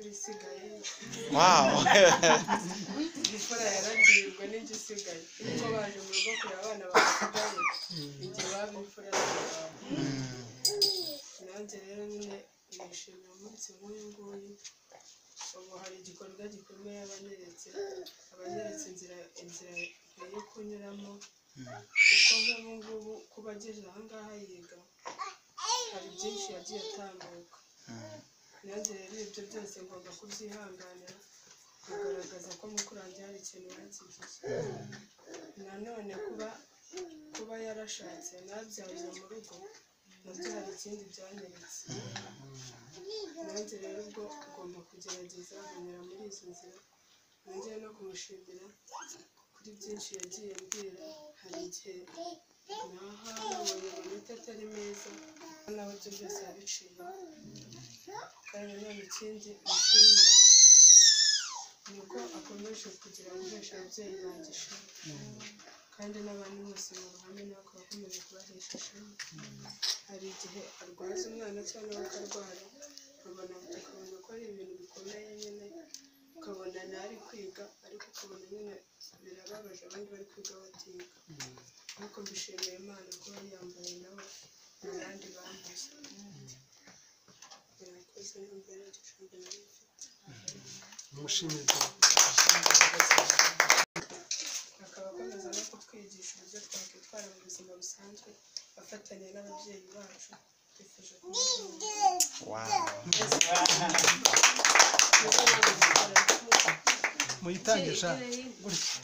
ibisigaye wawu imfura yarabyirirwa n'igisigaye kuko baje mu rugo kureba abana basigaye igihe baba imfura yarabyirirwa nanjye rero nyine nishimiye umunsi nk'uyu nguyu ubu hari igikorwa gikomeye abanyeretse abanyeretse inzira inzira yo kunyuramo kuko nk'ubu ngubu kuba ageze aha ngaha yiga hari byinshi yagiye atambuka nanjye rero ibyo byose ngomba kubyihanganira kugaragaza ko mukuru wanjye hari ikintu yakigize nanone kuba kuba yarashatse nabyarira mu rugo nabyo hari ikindi byanyeretse nanjye rero ubwo ugomba kugerageza kunyura muri izo nzira nongera no kumushimira kuri byinshi yagiye ambwira hari igihe naha nabonye amanota atari meza naho ibyo byose yabiciyeho kandi nanone ikindi mushimira ni uko akomeje kugira guhesha ababyeyi banjye ishema kandi n'abandi bose mu ruhame ntabwo bakomeje kubahesha ishema hari igihe arwaza umwana cyangwa we akarwara ukabona ukabona ko ari ibintu bikomeye nyine ukabona ntari kwiga ariko ukabona nyine birababaje abandi bari kwiga batiga ariko mbishimiye imana kuba yambaye nawe mu bandi bambaye murakoze n'imbere igicumbi nari mfite Mushimire cyane. akaba akomeza no kutwigisha uburyo twakwitwara mu buzima busanzwe afatanya n'ababyeyi bacu twifuje kumubwira wawu muyitangisha gutya